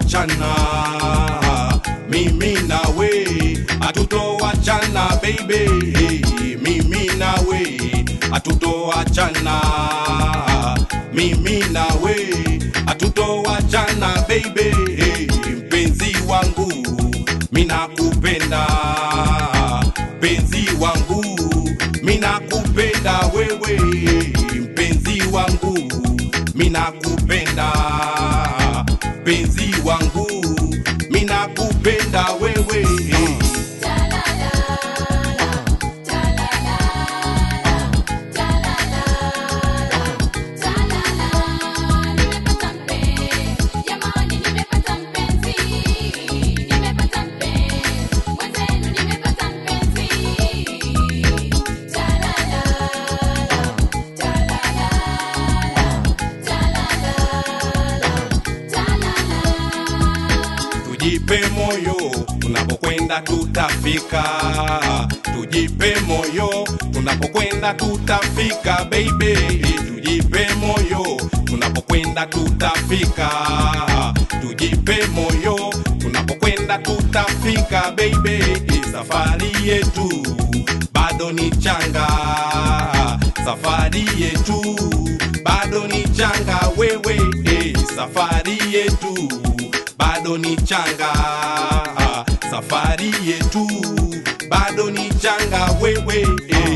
hatutoachana mimi nawe hatutoachana baby mimi nawe hatutoachana mimi nawe hatutoachana baby mpenzi wangu minakupenda mpenzi wangu minakupenda wewe mpenzi wangu minakupenda mpenzi wangu minakupenda wewe tujipe moyo tunapokwenda tutafika tujipe moyo tunapokwenda tutafika baby tujipe moyo tunapokwenda tutafika tujipe moyo tunapokwenda tutafika baby safari yetu bado ni changa safari yetu bado ni changa wewe eh, safari yetu bado ni changa safari yetu bado ni changa wewe eh.